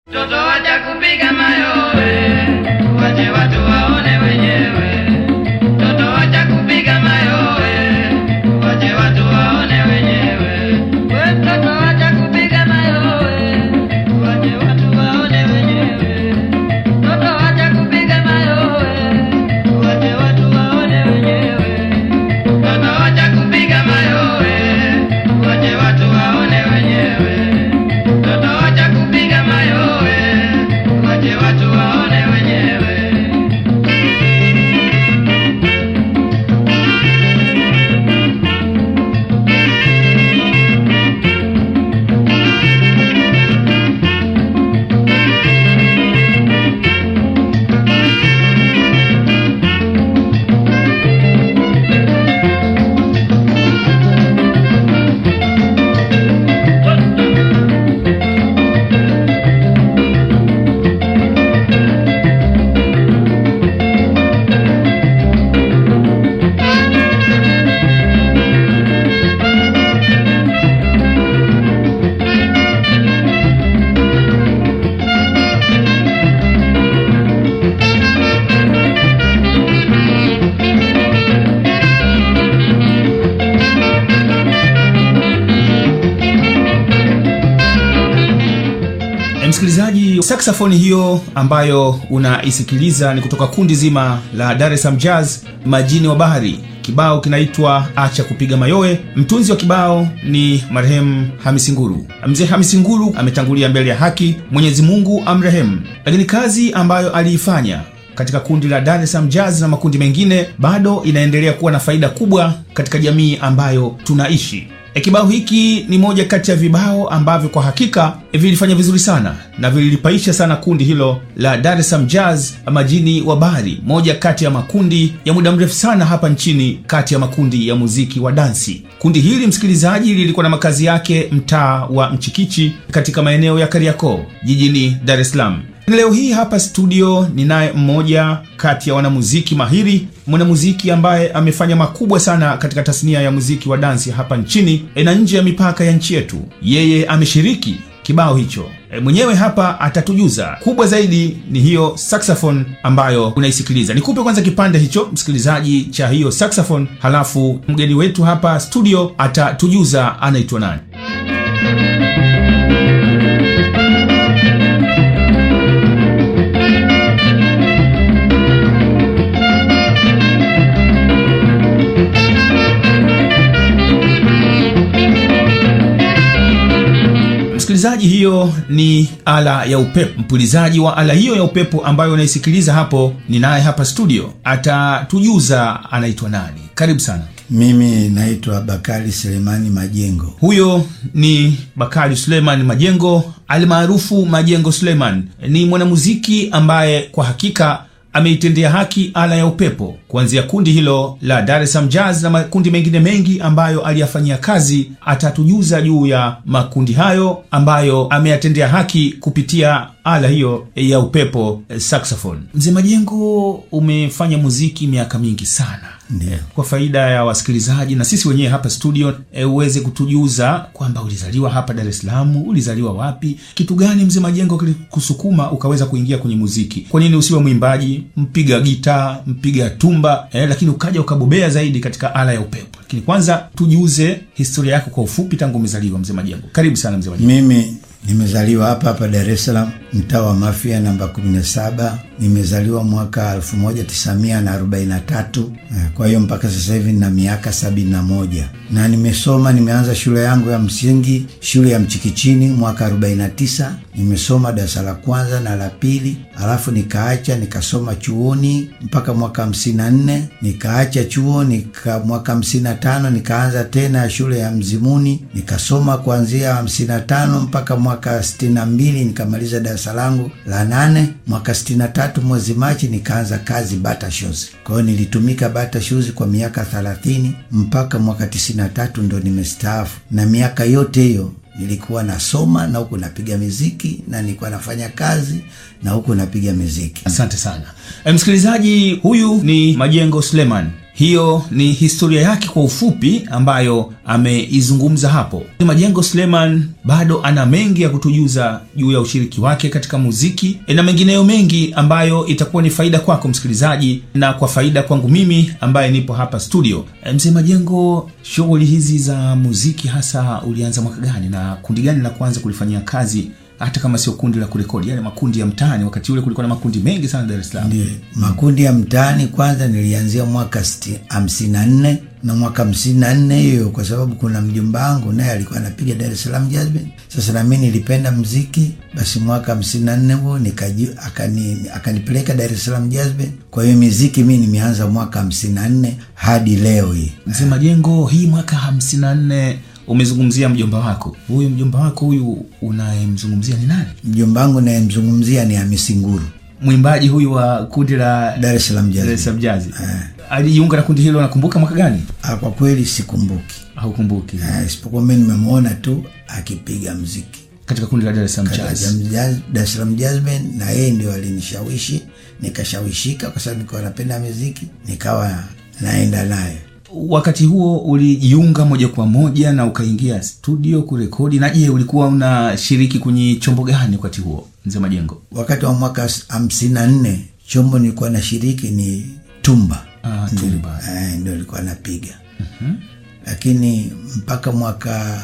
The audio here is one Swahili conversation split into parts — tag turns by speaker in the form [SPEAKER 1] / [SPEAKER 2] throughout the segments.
[SPEAKER 1] Mtoto wacha kupiga mayowe, wache watu waone wenyewe. Mtoto wacha kupiga mayowe, wache watu waone wenyewe. We mtoto wacha kupiga mayowe, wache watu waone wenyewe. Mtoto wacha kupiga mayowe, wache watu waone wenyewe. Mtoto wacha kupiga mayowe, wache watu waone wenyewe. Mtoto wacha kupiga mayowe, wache watu waone wenyewe.
[SPEAKER 2] msikilizaji saksafoni hiyo ambayo unaisikiliza ni kutoka kundi zima la dar es Salaam jazz majini wa bahari kibao kinaitwa acha kupiga mayowe mtunzi wa kibao ni marehemu hamisi nguru mzee hamisi nguru ametangulia mbele ya haki mwenyezi mungu amrehemu lakini kazi ambayo aliifanya katika kundi la Dar es Salaam Jazz na makundi mengine bado inaendelea kuwa na faida kubwa katika jamii ambayo tunaishi. E, kibao hiki ni moja kati ya vibao ambavyo kwa hakika e, vilifanya vizuri sana na vililipaisha sana kundi hilo la Dar es Salaam Jazz majini wa bahari, moja kati ya makundi ya muda mrefu sana hapa nchini, kati ya makundi ya muziki wa dansi. Kundi hili msikilizaji, lilikuwa na makazi yake mtaa wa Mchikichi katika maeneo ya Kariakoo jijini Dar es Salaam. Leo hii hapa studio ninaye mmoja kati ya wanamuziki mahiri, mwanamuziki ambaye amefanya makubwa sana katika tasnia ya muziki wa dansi hapa nchini e, na nje ya mipaka ya nchi yetu. Yeye ameshiriki kibao hicho e, mwenyewe hapa atatujuza. Kubwa zaidi ni hiyo saxophone ambayo unaisikiliza. Nikupe kwanza kipande hicho msikilizaji cha hiyo saxophone, halafu mgeni wetu hapa studio atatujuza anaitwa nani. msikilizaji hiyo ni ala ya upepo mpulizaji wa ala hiyo ya upepo ambayo unaisikiliza hapo ni naye hapa studio atatujuza anaitwa nani karibu sana
[SPEAKER 3] Mimi naitwa Bakari Selemani Majengo.
[SPEAKER 2] huyo ni bakari suleiman majengo almaarufu majengo suleiman ni mwanamuziki ambaye kwa hakika ameitendea haki ala ya upepo kuanzia kundi hilo la Dar es Salaam Jazz na makundi mengine mengi ambayo aliyafanyia kazi. Atatujuza juu ya makundi hayo ambayo ameyatendea haki kupitia ala hiyo ya upepo eh, saxophone. Mzee Majengo, umefanya muziki miaka mingi sana
[SPEAKER 3] Ndiyo.
[SPEAKER 2] kwa faida ya wasikilizaji na sisi wenyewe hapa studio e, uweze kutujuza kwamba ulizaliwa hapa Dar es Salaam, ulizaliwa wapi, kitu gani mzee Majengo kilikusukuma ukaweza kuingia kwenye muziki? Kwa nini usiwe mwimbaji, mpiga gitaa, mpiga tumba e, lakini ukaja ukabobea zaidi katika ala ya upepo? Lakini kwanza tujuze historia yako kwa ufupi, tangu umezaliwa mzee Majengo. Karibu sana mzee Majengo.
[SPEAKER 3] Mimi nimezaliwa hapa hapa Dar es Salaam, mtaa wa Mafia namba 17. Nimezaliwa mwaka 1943 eh, kwa hiyo mpaka sasa hivi nina miaka 71 na nimesoma, nimeanza shule yangu ya msingi shule ya Mchikichini mwaka 49. Nimesoma darasa la kwanza na la pili, alafu nikaacha nikasoma chuoni mpaka mwaka 54, nikaacha chuo nika mwaka 55 nikaanza tena shule ya Mzimuni nikasoma kuanzia 55 mpaka mwaka 62 nikamaliza darasa langu la nane. Mwaka 63 mwezi Machi nikaanza kazi Bata Shoes. Kwa hiyo nilitumika Bata Shoes kwa miaka 30 mpaka mwaka 93 ndo nimestaafu, na miaka yote hiyo nilikuwa nasoma na huku napiga miziki na nilikuwa nafanya kazi na huku napiga miziki.
[SPEAKER 2] Asante sana e, msikilizaji, huyu ni Majengo Suleiman. hiyo ni historia yake kwa ufupi ambayo ameizungumza hapo majengo suleiman bado ana mengi ya kutujuza juu ya ushiriki wake katika muziki na mengineyo mengi ambayo itakuwa ni faida kwako msikilizaji na kwa faida kwangu mimi ambaye nipo hapa studio E, mzee majengo shughuli hizi za muziki hasa ulianza mwaka gani na kundi gani la kwanza kulifanyia kazi hata kama sio kundi la kurekodi yale makundi ya mtaani wakati ule kulikuwa na makundi mengi sana dar es salaam
[SPEAKER 3] Ndiyo, makundi ya mtaani kwanza nilianzia mwaka sti- hamsini na nne na mwaka hamsini na nne hiyo, kwa sababu kuna mjomba wangu naye alikuwa anapiga Dar es Salaam Jazz Band. Sasa na mimi nilipenda mziki, basi mwaka hamsini na nne huo nikaji- akani, akanipeleka Dar es Salaam Jazz Band. Kwa hiyo miziki mi nimeanza mwaka hamsini na nne hadi leo hii.
[SPEAKER 2] mzee majengo hii mwaka 54 umezungumzia mjomba wako huyu mjomba wako huyu unayemzungumzia ni nani
[SPEAKER 3] Mjomba wangu nayemzungumzia ni Hamisi Nguru,
[SPEAKER 2] mwimbaji huyu wa kundi la
[SPEAKER 3] Dar es Salaam Jazz
[SPEAKER 2] Dar es
[SPEAKER 3] Band.
[SPEAKER 2] Salaam Jazz alijiunga na kundi hilo nakumbuka mwaka gani
[SPEAKER 3] Ah, Kwa kweli sikumbuki,
[SPEAKER 2] haukumbuki
[SPEAKER 3] Ah, isipokuwa mi nimemwona tu akipiga mziki
[SPEAKER 2] katika kundi la Dar es Salaam
[SPEAKER 3] Katika
[SPEAKER 2] Jazz
[SPEAKER 3] Jam- Jazz- Dar es Salaam Jazz Band, na yeye ndio alinishawishi nikashawishika, kwa sababu nilikuwa napenda muziki, nikawa naenda naye.
[SPEAKER 2] wakati huo ulijiunga moja kwa moja na ukaingia studio kurekodi na je ulikuwa unashiriki kwenye chombo gani wakati huo mzee majengo
[SPEAKER 3] Wakati wa mwaka hamsini na nne chombo nilikuwa nashiriki ni tumba,
[SPEAKER 2] Ah, tumba.
[SPEAKER 3] Eh, ndio nilikuwa napiga lakini mpaka mwaka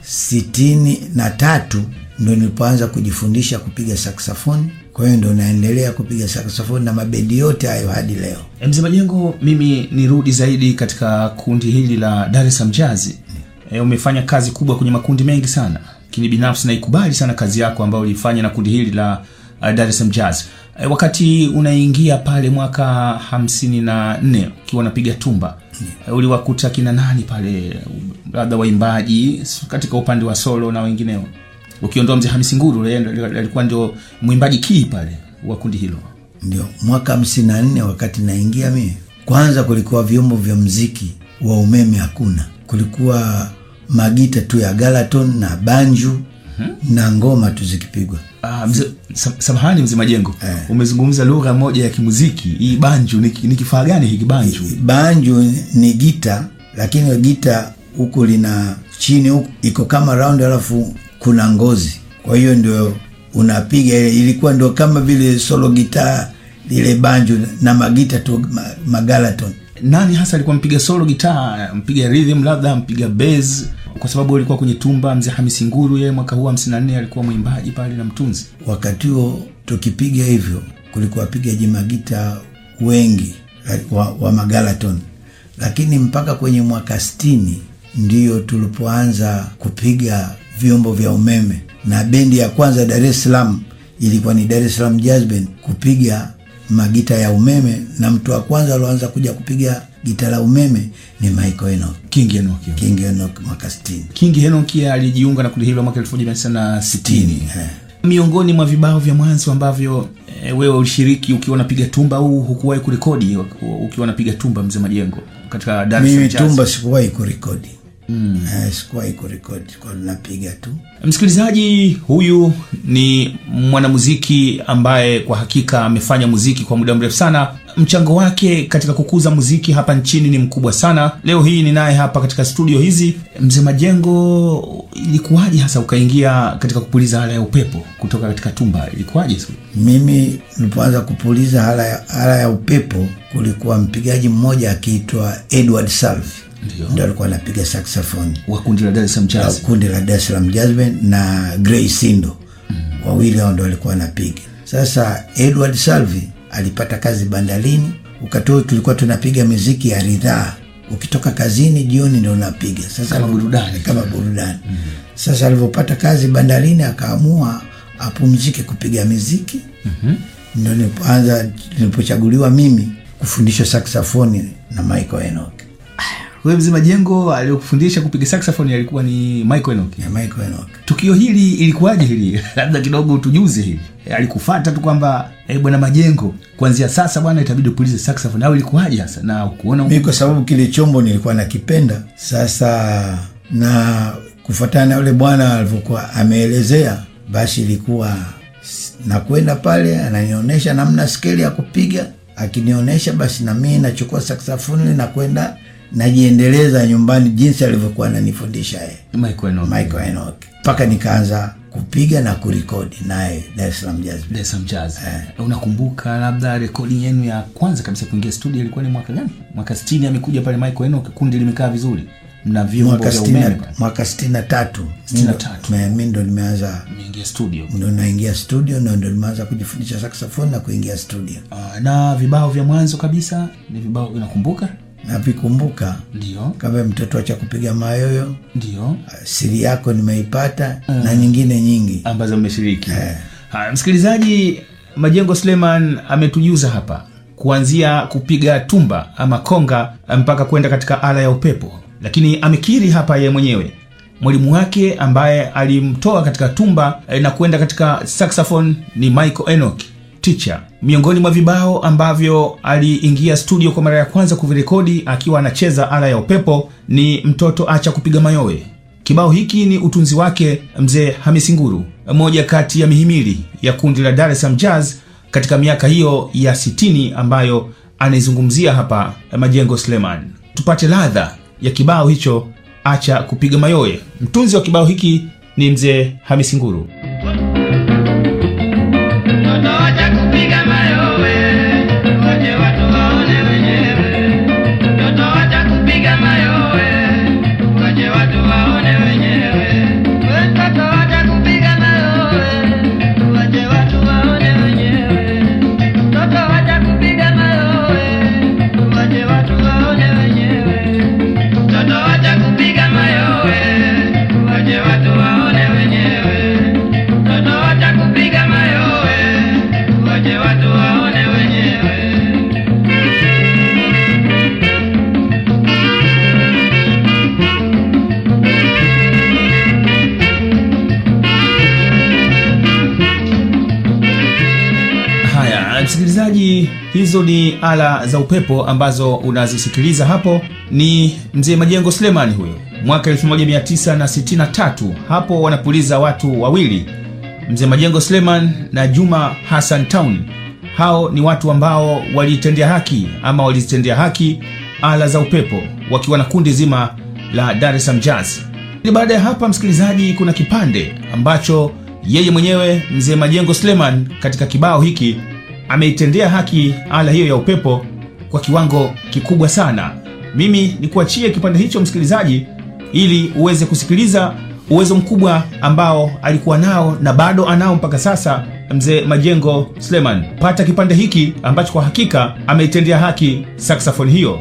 [SPEAKER 3] sitini na tatu ndo nilipoanza kujifundisha kupiga saksafoni. Kwa hiyo ndo naendelea kupiga saksafoni na mabendi yote hayo hadi leo.
[SPEAKER 2] E, mzee majengo mimi nirudi zaidi katika kundi hili la dar es salaam jazz e, umefanya kazi kubwa kwenye makundi mengi sana lakini binafsi naikubali sana kazi yako ambayo ulifanya na kundi hili la uh, dar es salaam jazz e, wakati unaingia pale mwaka hamsini na nne ukiwa unapiga tumba e, uliwakuta kina nani pale labda waimbaji s- katika upande wa solo na wengineo ukiondoa mzee hamisi nguru yeye ndo- alikuwa ndio mwimbaji kii pale wa kundi hilo
[SPEAKER 3] Ndio mwaka hamsini na nne wakati naingia mie, kwanza kulikuwa vyombo vya mziki wa umeme hakuna, kulikuwa magita tu ya galaton na banju na ngoma tu zikipigwa.
[SPEAKER 2] Ah, mze, sam- samahani mzee majengo umezungumza lugha moja ya kimuziki hii banju ni, ni kifaa gani hiki banju
[SPEAKER 3] Banju ni gita, lakini gita huku lina chini huku iko kama round, alafu kuna ngozi, kwa hiyo ndio unapiga ile. Ilikuwa ndio kama vile solo gitaa lile banju na magita tu ma, magalaton
[SPEAKER 2] nani hasa alikuwa mpiga solo gitaa mpiga rhythm labda mpiga bass kwa sababu alikuwa kwenye tumba mzee hamisi nguru yeye mwaka huu 54 alikuwa mwimbaji pale na mtunzi
[SPEAKER 3] wakati huo tukipiga hivyo kulikuwa wapigaji magita wengi wa, wa magalaton lakini mpaka kwenye mwaka stini ndiyo tulipoanza kupiga vyombo vya umeme na bendi ya kwanza dar es salaam ilikuwa ni dar es salaam jazz band kupiga magita ya umeme na mtu wa kwanza alioanza kuja kupiga gita la umeme ni michael enoch
[SPEAKER 2] king enoki
[SPEAKER 3] king enoch mwaka stini
[SPEAKER 2] king enoki alijiunga na kundi hilo mwaka 1960
[SPEAKER 3] eh.
[SPEAKER 2] miongoni mwa vibao vya mwanzo ambavyo e, wewe ulishiriki ukiwa unapiga tumba au hukuwahi kurekodi ukiwa unapiga tumba mzee majengo katika Dar es
[SPEAKER 3] mimi
[SPEAKER 2] Salaam Jazz?
[SPEAKER 3] tumba sikuwahi kurekodi mm. eh, sikuwahi kurekodi kwa napiga tu
[SPEAKER 2] msikilizaji huyu ni mwanamuziki ambaye kwa hakika amefanya muziki kwa muda mrefu sana mchango wake katika kukuza muziki hapa nchini ni mkubwa sana leo hii ninaye hapa katika studio hizi mzee majengo ilikuwaje hasa ukaingia katika kupuliza hala ya upepo kutoka katika tumba ilikuwaje siku?
[SPEAKER 3] mimi nilipoanza kupuliza hala ya, hala ya upepo kulikuwa mpigaji mmoja akiitwa edward salvi
[SPEAKER 2] Ndio.
[SPEAKER 3] ndo alikuwa anapiga saxophone
[SPEAKER 2] wa kundi la Dar es Salaam
[SPEAKER 3] la
[SPEAKER 2] Jazz
[SPEAKER 3] kundi la Dar es Salaam Jazz Band na Gray Sindo wawili hao ndo walikuwa wanapiga. Sasa Edward Salvi alipata kazi bandarini, ukatoa tulikuwa tunapiga miziki ya ridhaa, ukitoka kazini jioni ndo unapiga sasa
[SPEAKER 2] Kama burudani.
[SPEAKER 3] kama burudani. Sasa alivyopata kazi bandarini akaamua apumzike kupiga miziki ndo nilipoanza nilipochaguliwa mimi kufundishwa saksafoni na Michael Enoch.
[SPEAKER 2] wewe mzee majengo aliyokufundisha kupiga saxophone alikuwa ni Michael Enoch
[SPEAKER 3] Ya Michael Enoch.
[SPEAKER 2] tukio hili ilikuwaje hili labda kidogo tujuze hili e, alikufata tu kwamba e, bwana majengo kuanzia sasa bwana itabidi upulize saxophone au ilikuwaje hasa na kuona
[SPEAKER 3] mi kwa sababu kile chombo nilikuwa nakipenda sasa na kufuatana na yule bwana alivyokuwa ameelezea basi ilikuwa s- nakwenda pale ananionyesha namna skeli ya kupiga akinionyesha basi na mimi nachukua saksafoni na kwenda najiendeleza nyumbani jinsi alivyokuwa ananifundisha yeye
[SPEAKER 2] Michael Enoch.
[SPEAKER 3] Michael Enoch mpaka nikaanza kupiga na kurekodi naye Dar es Salaam Jazz Band.
[SPEAKER 2] Dar es Salaam Jazz. Unakumbuka labda rekodi yenu ya kwanza kabisa kuingia studio ilikuwa ni mwaka gani? Mwaka 60 amekuja pale Michael Enoch, kundi limekaa vizuri. Mna vyombo
[SPEAKER 3] mwaka
[SPEAKER 2] vya
[SPEAKER 3] sitini
[SPEAKER 2] umeme
[SPEAKER 3] na-
[SPEAKER 2] pale.
[SPEAKER 3] mwaka sitini na tatu
[SPEAKER 2] Sitini na tatu.
[SPEAKER 3] mi ndo nimeanza
[SPEAKER 2] Mmeingia studio.
[SPEAKER 3] ndo naingia studio na ndo nimeanza kujifundisha saxophone na kuingia studio
[SPEAKER 2] Ah, na vibao vya mwanzo kabisa ni vibao unakumbuka?
[SPEAKER 3] navikumbuka
[SPEAKER 2] Ndio.
[SPEAKER 3] kama mtoto cha kupiga mayoyo
[SPEAKER 2] Ndio.
[SPEAKER 3] siri yako nimeipata na nyingine nyingi
[SPEAKER 2] ambazo mmeshiriki. Haya, msikilizaji, Majengo Suleiman ametujuza hapa kuanzia kupiga tumba ama konga mpaka kwenda katika ala ya upepo, lakini amekiri hapa yeye mwenyewe mwalimu wake ambaye alimtoa katika tumba eh, na kwenda katika saxophone ni Michael Enoch teacher. Miongoni mwa vibao ambavyo aliingia studio kwa mara ya kwanza kuvirekodi akiwa anacheza ala ya upepo ni mtoto acha kupiga mayowe. Kibao hiki ni utunzi wake mzee Hamisi Nguru, moja kati ya mihimili ya kundi la Dar es Salaam Jazz katika miaka hiyo ya 60 ambayo anaizungumzia hapa Majengo Suleiman. Tupate ladha ya kibao hicho, acha kupiga mayowe. Mtunzi wa kibao hiki ni mzee Hamisi Nguru.
[SPEAKER 1] Mtoto acha kupiga mayowe, wache watu waone wenyewe. Mtoto acha kupiga mayowe, wache watu waone wenyewe. We mtoto acha kupiga mayowe, wache watu waone wenyewe. Mtoto acha kupiga mayowe, wache watu waone wenyewe. Mtoto acha kupiga mayowe, wache watu waone wenyewe. Mtoto acha kupiga mayowe, wache watu waone wenyewe.
[SPEAKER 2] Haya, msikilizaji, hizo ni ala za upepo ambazo unazisikiliza hapo. Ni mzee Majengo Suleiman huyo, mwaka 1963 hapo wanapuliza watu wawili, mzee Majengo Suleiman na Juma Hassan Town. Hao ni watu ambao walitendea haki ama walizitendea haki ala za upepo wakiwa na kundi zima la Dar es Salaam Jazz. Ni baada ya hapa, msikilizaji, kuna kipande ambacho yeye mwenyewe mzee Majengo Suleiman katika kibao hiki ameitendea haki ala hiyo ya upepo kwa kiwango kikubwa sana. Mimi ni kuachie kipande hicho msikilizaji, ili uweze kusikiliza uwezo mkubwa ambao alikuwa nao na bado anao mpaka sasa mzee Majengo Suleiman. Pata kipande hiki ambacho kwa hakika ameitendea haki saxophone hiyo.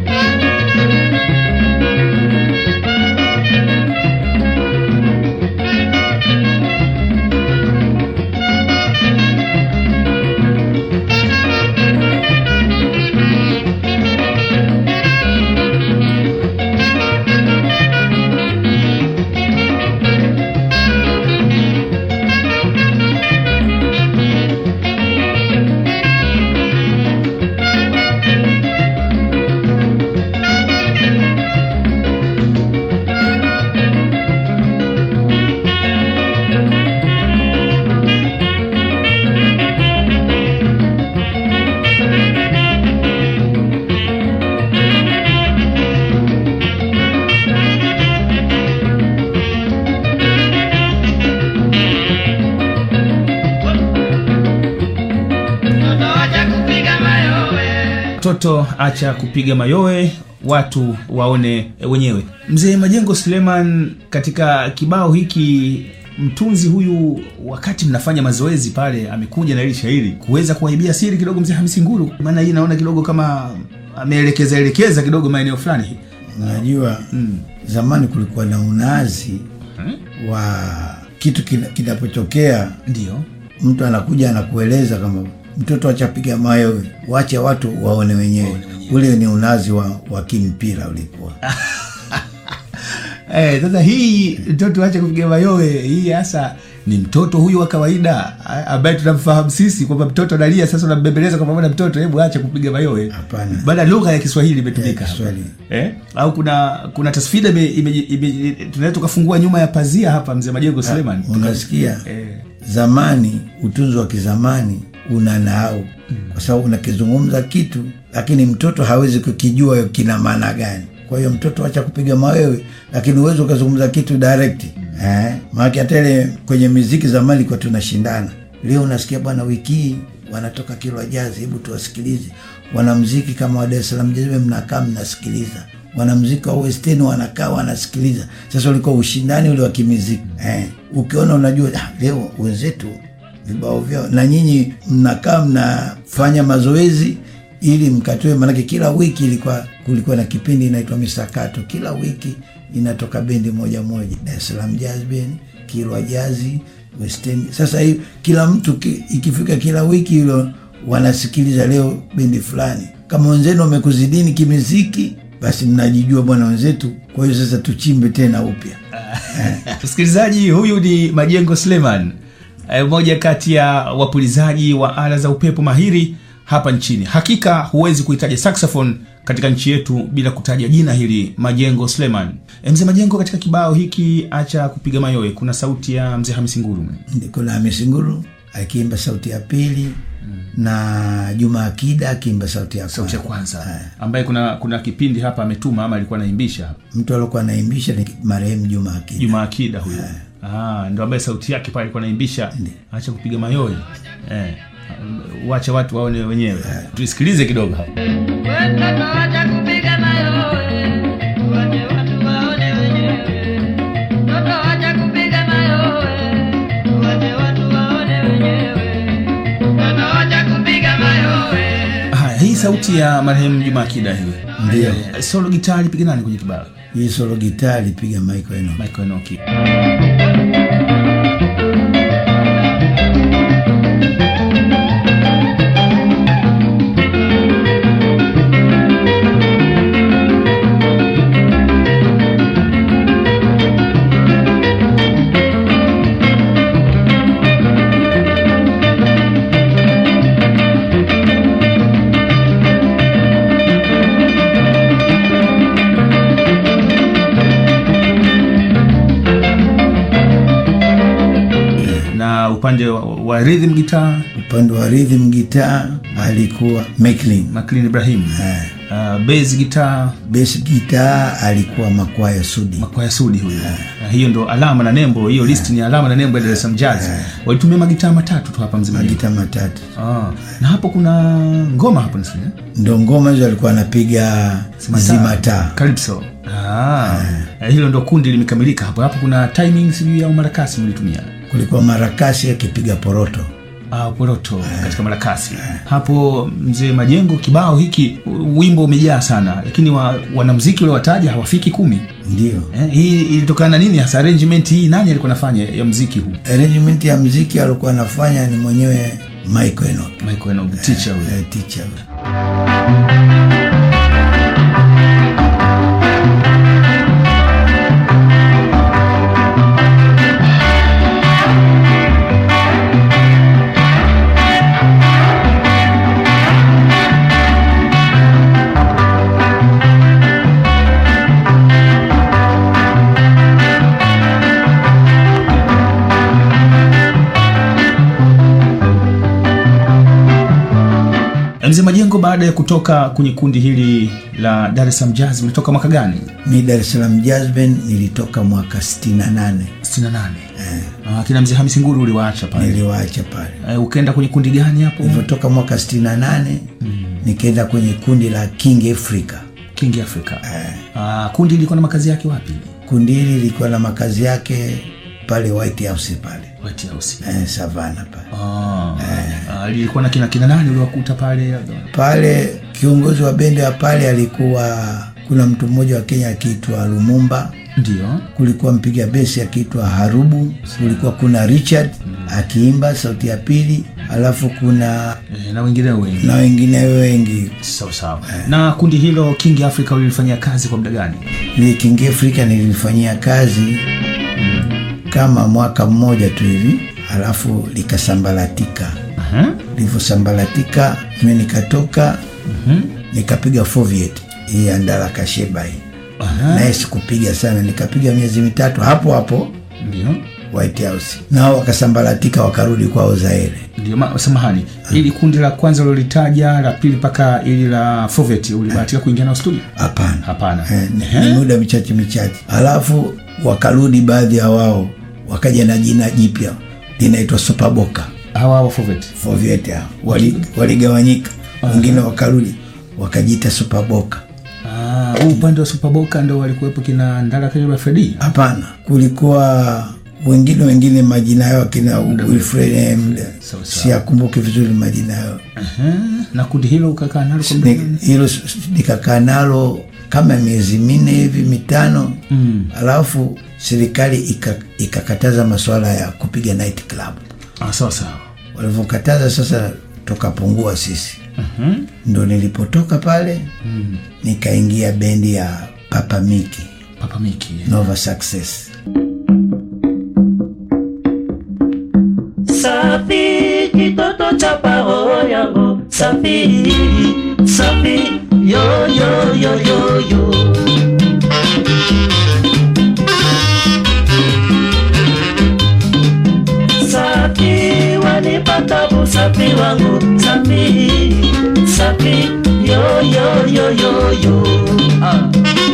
[SPEAKER 1] Mtoto acha kupiga mayowe.
[SPEAKER 2] Mtoto acha kupiga mayowe, watu waone wenyewe. Mzee Majengo Suleiman, katika kibao hiki mtunzi huyu, wakati mnafanya mazoezi pale, amekuja na hili shairi kuweza kuwaibia siri kidogo mzee Hamisi Nguru, maana hii naona kidogo kama ameelekeza elekeza kidogo maeneo fulani.
[SPEAKER 3] unajua zamani kulikuwa na unazi wa kitu kina- kinapotokea
[SPEAKER 2] Ndio
[SPEAKER 3] mtu anakuja anakueleza kama mtoto achapiga mayowe wache watu waone wenyewe ule ni unazi wa, wa kimpira ulikuwa
[SPEAKER 2] Eh, sasa hii mtoto acha kupiga mayowe hii hasa ni mtoto huyu wa kawaida a- ambaye tunamfahamu sisi kwamba mtoto analia, sasa unambembeleza kwamba bwana mtoto, hebu acha kupiga mayowe.
[SPEAKER 3] Hapana.
[SPEAKER 2] Bada lugha ya Kiswahili imetumika
[SPEAKER 3] Ya
[SPEAKER 2] hapa.
[SPEAKER 3] Kiswahili.
[SPEAKER 2] eh? au kuna kuna tasfida ime, ime, ime, tunaweza tukafungua nyuma ya pazia hapa, mzee Majengo Suleiman
[SPEAKER 3] unasikia
[SPEAKER 2] eh,
[SPEAKER 3] zamani utunzi wa kizamani una nahau kwa sababu unakizungumza kitu lakini mtoto hawezi kukijua kina maana gani kwa hiyo mtoto acha kupiga mawewe lakini uwezi ukazungumza kitu direct eh? maake hata ile kwenye miziki zamani ilikuwa tunashindana leo unasikia bwana wiki hii wanatoka kilwa jazi hebu tuwasikilize wanamziki kama wa Dar es Salaam Jazz mnakaa mnasikiliza wanamziki wa West End wanakaa wanasikiliza sasa ulikuwa ushindani ule wa kimiziki eh, ukiona unajua ah, leo wenzetu vibao vyao na nyinyi mnakaa mnafanya mazoezi ili mkatoe manake kila wiki ilikuwa kulikuwa na kipindi inaitwa misakato kila wiki inatoka bendi moja moja Dar es Salaam Jazz Band Kilwa Jazi West End sasa hii kila mtu ki, ikifika kila wiki hilo wanasikiliza leo bendi fulani kama wenzenu wamekuzidini kimiziki basi mnajijua bwana wenzetu kwa hiyo sasa tuchimbe tena upya
[SPEAKER 2] msikilizaji huyu ni majengo sleman eh, mmoja kati ya wapulizaji wa ala za upepo mahiri hapa nchini hakika huwezi kuhitaja saxophone katika nchi yetu bila kutaja jina hili majengo sleman e, mzee majengo katika kibao hiki acha kupiga mayowe kuna sauti ya mzee hamisi nguru
[SPEAKER 3] kuna Hamisi Nguru akiimba sauti ya pili na Juma Akida akiimba sauti ya
[SPEAKER 2] sauti ya
[SPEAKER 3] kwanza.
[SPEAKER 2] kwanza ambaye kuna kuna kipindi hapa ametuma ama alikuwa anaimbisha
[SPEAKER 3] Mtu aliokuwa anaimbisha ni marehemu Juma Akida.
[SPEAKER 2] juma akida huyo ah, ndo ambaye sauti yake pale alikuwa anaimbisha acha kupiga mayowe eh, wache watu waone wenyewe tuisikilize kidogo hapa
[SPEAKER 1] Watoto wacha kupiga mayowe, wache watu waone wenyewe. Watoto wacha kupiga mayowe, wache watu waone wenyewe. Watoto wacha kupiga mayowe.
[SPEAKER 2] haya hii sauti ya marehemu juma akida hii
[SPEAKER 3] Ndio.
[SPEAKER 2] Eh, solo gitaa lipiga nani kwenye kibao
[SPEAKER 3] Hii solo gitaa alipiga Michael Enoch.
[SPEAKER 2] michael enoki na upande wa, wa rhythm gitaa
[SPEAKER 3] Upande wa rhythm gitaa alikuwa Macklin.
[SPEAKER 2] maclean ibrahim
[SPEAKER 3] Eh.
[SPEAKER 2] uh, bas gitaa
[SPEAKER 3] Bass gitaa alikuwa Makwaya Sudi.
[SPEAKER 2] makwaya sudi huyo Na hiyo ndo alama na nembo hiyo list ni alama na nembo ya Dar es Salaam Jazz walitumia magitaa matatu tu hapa mzima
[SPEAKER 3] Magitaa matatu.
[SPEAKER 2] ah. na hapo kuna ngoma hapo nasikia
[SPEAKER 3] Ndo ngoma hizo alikuwa anapiga zima taa.
[SPEAKER 2] Calypso. Ah. Eh, hilo ndo kundi limekamilika hapo hapo kuna timing sijui au marakasi mlitumia
[SPEAKER 3] Kulikuwa marakasi akipiga poroto.
[SPEAKER 2] Ah, poroto katika marakasi hapo mzee majengo kibao hiki u- wimbo umejaa sana lakini wa, wanamziki waliowataja hawafiki kumi
[SPEAKER 3] Ndio.
[SPEAKER 2] eh, hii ilitokana na nini hasa arrangement hii nani alikuwa nafanya ya mziki huu
[SPEAKER 3] Arrangement ya mziki alikuwa anafanya ni mwenyewe Michael Enoch.
[SPEAKER 2] Michael Enoch, teacher huyo
[SPEAKER 3] Eh, teacher.
[SPEAKER 2] mzee majengo baada ya kutoka kwenye kundi hili la dar es salaam jazz ulitoka mwaka gani
[SPEAKER 3] Mi Dar es Salaam Jazz Band nilitoka mwaka 68
[SPEAKER 2] 68 Ah, kina mzee hamisi nguru uliwaacha pale
[SPEAKER 3] niliwaacha pale.
[SPEAKER 2] Eh, ukaenda kwenye kundi gani hapo
[SPEAKER 3] Nilivyotoka mwaka 68 nikaenda kwenye kundi la King Africa.
[SPEAKER 2] king africa Ah, kundi lilikuwa na makazi yake wapi
[SPEAKER 3] Kundi hili lilikuwa na makazi yake pale White House pale
[SPEAKER 2] White House.
[SPEAKER 3] eh, Savana pale
[SPEAKER 2] Ah, ah, lilikuwa na kina kina nani uliwakuta pale
[SPEAKER 3] pale. Kiongozi wa bendi ya pale alikuwa kuna mtu mmoja wa Kenya akiitwa Lumumba,
[SPEAKER 2] ndio
[SPEAKER 3] kulikuwa mpiga besi akiitwa Harubu, kulikuwa kuna Richard akiimba sauti ya pili, alafu kuna
[SPEAKER 2] eh, na wengineo wengi
[SPEAKER 3] na wengine wengi.
[SPEAKER 2] sawa sawa na kundi hilo king africa ulilifanyia kazi kwa muda gani
[SPEAKER 3] Ile King Africa nilifanyia kazi kama mwaka mmoja tu hivi, alafu likasambaratika.
[SPEAKER 2] Aha.
[SPEAKER 3] Livyosambaratika mi nikatoka nikapiga Soviet hii ya Ndala Kasheba hii
[SPEAKER 2] Aha.
[SPEAKER 3] naye sikupiga sana, nikapiga miezi mitatu hapo hapo
[SPEAKER 2] ndio
[SPEAKER 3] White House, nao wakasambaratika wakarudi kwao Zaire.
[SPEAKER 2] ndio ma- samahani ili kundi la kwanza ulilolitaja la pili mpaka ili la fovet ulibahatika kuingia nao studio
[SPEAKER 3] Hapana,
[SPEAKER 2] hapana
[SPEAKER 3] Eh, ni- ni muda michache michache, alafu wakarudi baadhi ya wao wakaja na jina jipya linaitwa Superboka
[SPEAKER 2] hawa wa fovet
[SPEAKER 3] Foviet hao Wali- waligawanyika, wengine wakarudi wakajiita Superboka.
[SPEAKER 2] Ah, huu upande wa superboka ndo walikuwepo kina ndala kajaba fredi
[SPEAKER 3] Hapana, kulikuwa wengine wengine majina yao akina Wilfred eh, mda-
[SPEAKER 2] Sawa, sawa.
[SPEAKER 3] siyakumbuki vizuri majina yao.
[SPEAKER 2] Aha, na kundi hilo ukakaa nalo kwa muda
[SPEAKER 3] Ni-
[SPEAKER 2] gani?
[SPEAKER 3] hilo s- s- nikakaa nalo kama miezi minne hivi mitano mm. alafu serikali ika- ikakataza masuala ya kupiga night club
[SPEAKER 2] ah, sawa sawa
[SPEAKER 3] walivyokataza sasa tukapungua sisi mm-hmm. ndo nilipotoka pale mm. nikaingia bendi ya papa miki
[SPEAKER 2] papa miki
[SPEAKER 3] nova success
[SPEAKER 4] safi kitoto cha paro yangu safi safi yo yo yo yo yo safi wanipata usafi wangu safi safi yo yo yo yo yo ah.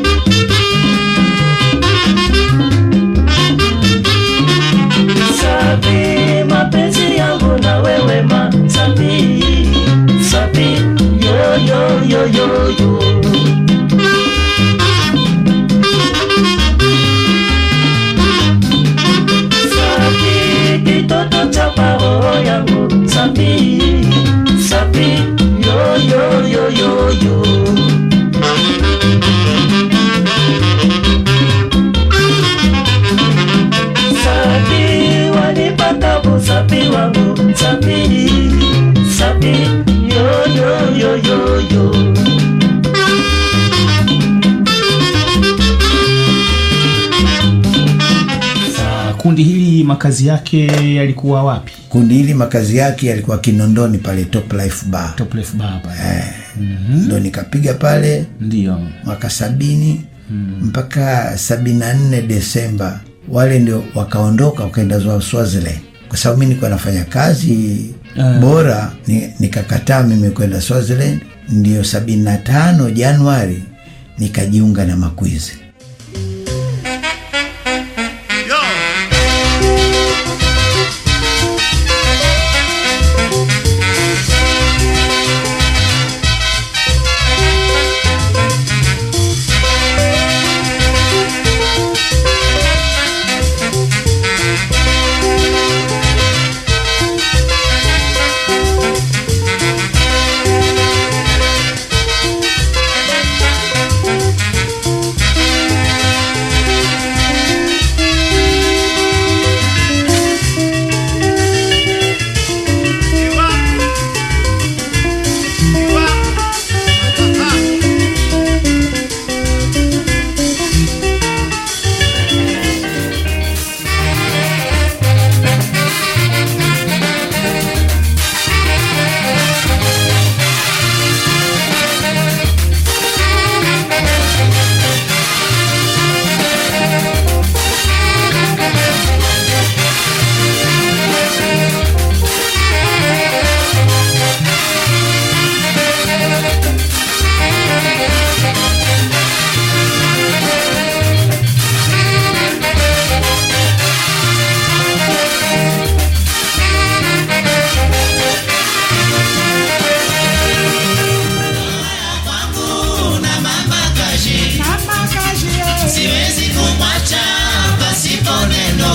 [SPEAKER 4] safi mapenzi yangu na wewe ma safi safi yo yo yo yo yo safi kitoto cha paro yangu safi safi yo yo yo yo yo safi walipata usafi wangu safi safi yo yo yo yo yo
[SPEAKER 2] Ah, kundi hili makazi yake yalikuwa wapi
[SPEAKER 3] kundi hili makazi yake yalikuwa kinondoni pale top life bar
[SPEAKER 2] top left bar hapa
[SPEAKER 3] ndo nikapiga pale
[SPEAKER 2] ndio
[SPEAKER 3] mwaka sabini mpaka sabini na nne Desemba, wale ndio wakaondoka wakaenda zwa Swaziland kwa sababu mi nilikuwa nafanya kazi bora ni, nikakataa mimi kwenda Swaziland. Ndio sabini na tano Januari nikajiunga na Makwizi.
[SPEAKER 5] siwezi kumwacha pasipo neno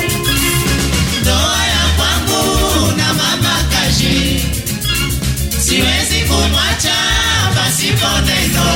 [SPEAKER 5] ndoa ya kwangu na mama kaji siwezi kumwacha pasipo neno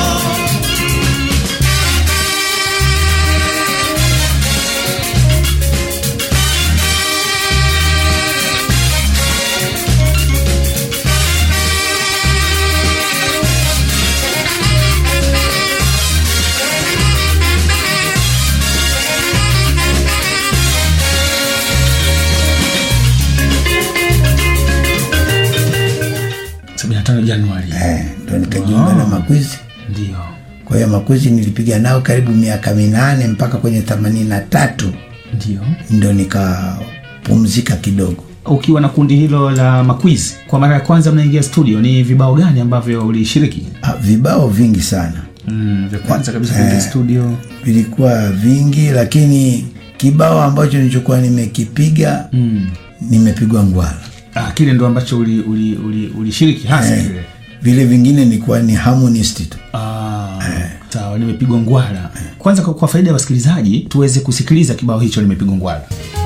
[SPEAKER 2] sabini na tano Januari
[SPEAKER 3] Eh, ndo nikajiunga na Makwizi.
[SPEAKER 2] ndio
[SPEAKER 3] Kwa hiyo Makwizi nilipiga nao karibu miaka minane mpaka kwenye themanini na tatu
[SPEAKER 2] ndio
[SPEAKER 3] ndo nikapumzika kidogo
[SPEAKER 2] ukiwa na kundi hilo la makwizi kwa mara ya kwanza mnaingia studio ni vibao gani ambavyo ulishiriki
[SPEAKER 3] ah, vibao vingi sana
[SPEAKER 2] mm, vya kwanza kabisa kuingia
[SPEAKER 3] Eh.
[SPEAKER 2] studio
[SPEAKER 3] vilikuwa vingi lakini kibao ambacho nilichokuwa nimekipiga
[SPEAKER 2] mm.
[SPEAKER 3] nimepigwa ngwala
[SPEAKER 2] ah, kile ndo ambacho ulishiriki uli, uli, ulishiriki hasa
[SPEAKER 3] Eh,
[SPEAKER 2] kile
[SPEAKER 3] vile vingine nilikuwa ni harmonist tu
[SPEAKER 2] Ah, sawa nimepigwa ngwala kwanza kwa, kwa faida ya wasikilizaji tuweze kusikiliza kibao hicho nimepigwa ngwala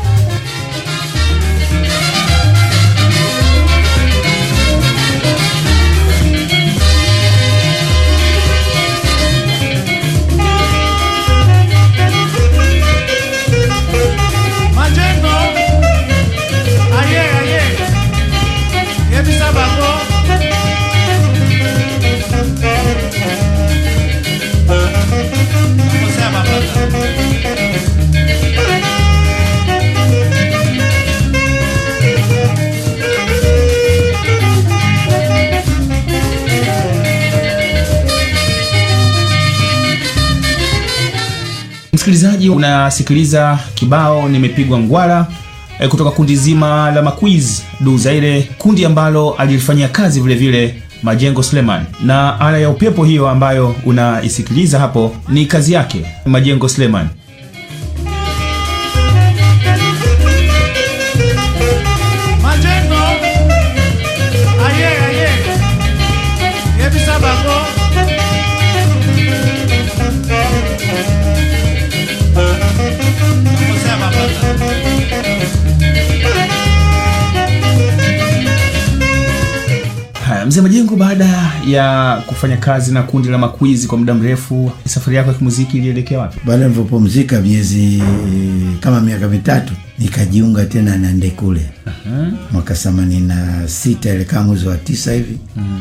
[SPEAKER 6] majengo aye aye yebisa bango nakosea mapata
[SPEAKER 2] msikilizaji unasikiliza kibao nimepigwa ngwala eh, kutoka kundi zima la makwiz du zaire kundi ambalo alilifanyia kazi vile vile majengo sleman na ala ya upepo hiyo ambayo unaisikiliza hapo ni kazi yake majengo sleman
[SPEAKER 6] majengo aye aye yebisa bango nakosea mapata
[SPEAKER 2] haya mzee majengo baada ya kufanya kazi na kundi la makwizi kwa muda mrefu safari yako ya kimuziki ilielekea wapi
[SPEAKER 3] baada nilivyopumzika miezi kama miaka mitatu nikajiunga tena na ndekule mwaka themanini na sita ile kama mwezi wa tisa hivi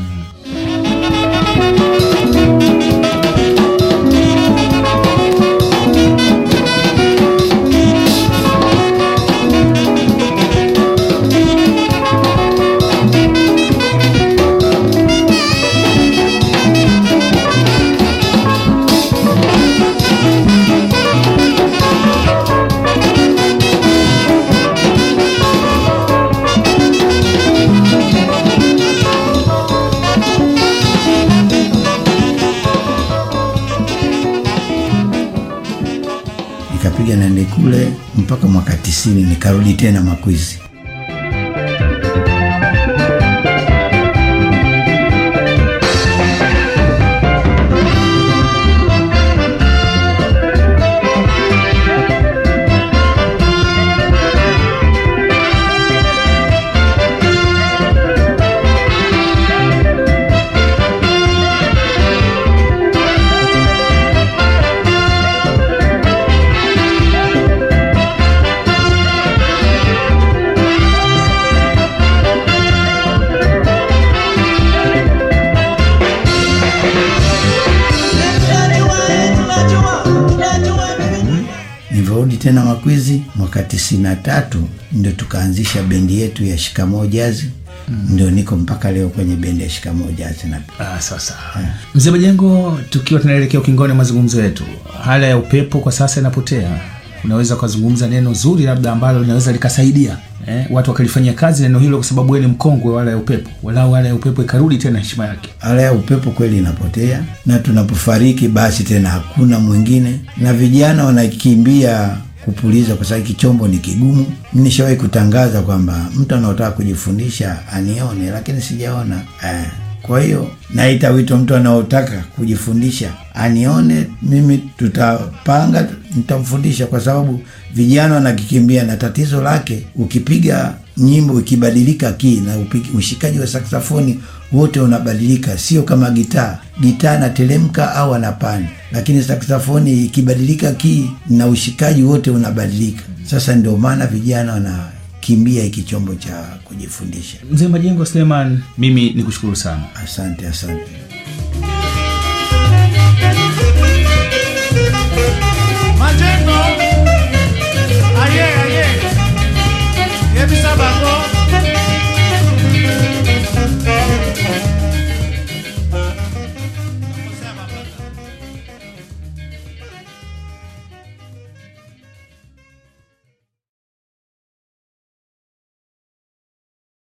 [SPEAKER 3] nikapiga na ndekule mpaka mwaka tisini nikarudi tena makwizi nilivyorudi tena makwizi mwaka tisini na tatu ndo tukaanzisha bendi yetu ya shikamoo jazi ndio niko mpaka leo kwenye bendi ya shikamoo jazi na
[SPEAKER 2] Ah, sasa mzee majengo tukiwa tunaelekea ukingoni wa mazungumzo yetu hala ya upepo kwa sasa inapotea unaweza ukazungumza neno zuri labda ambalo linaweza likasaidia eh, watu wakalifanyia kazi neno hilo kwa sababu wewe ni mkongwe wa hala ya upepo walau hala ya upepo ikarudi tena heshima yake
[SPEAKER 3] ala ya upepo kweli inapotea na tunapofariki basi tena hakuna mwingine na vijana wanakimbia kupuliza kwa sababu kichombo ni kigumu nishawahi kutangaza kwamba mtu anaotaka kujifundisha anione lakini sijaona eh. kwa hiyo naita wito mtu anaotaka kujifundisha anione mimi tutapanga nitamfundisha kwa sababu vijana wanakikimbia na tatizo lake ukipiga nyimbo ikibadilika kii na upigi, ushikaji wa saksafoni wote unabadilika sio kama gitaa gitaa anateremka au anapanda lakini saksafoni ikibadilika kii na ushikaji wote unabadilika sasa ndio maana vijana wanakimbia hiki chombo cha kujifundisha
[SPEAKER 2] mzee majengo suleiman mimi ni kushukuru sana
[SPEAKER 3] asante asante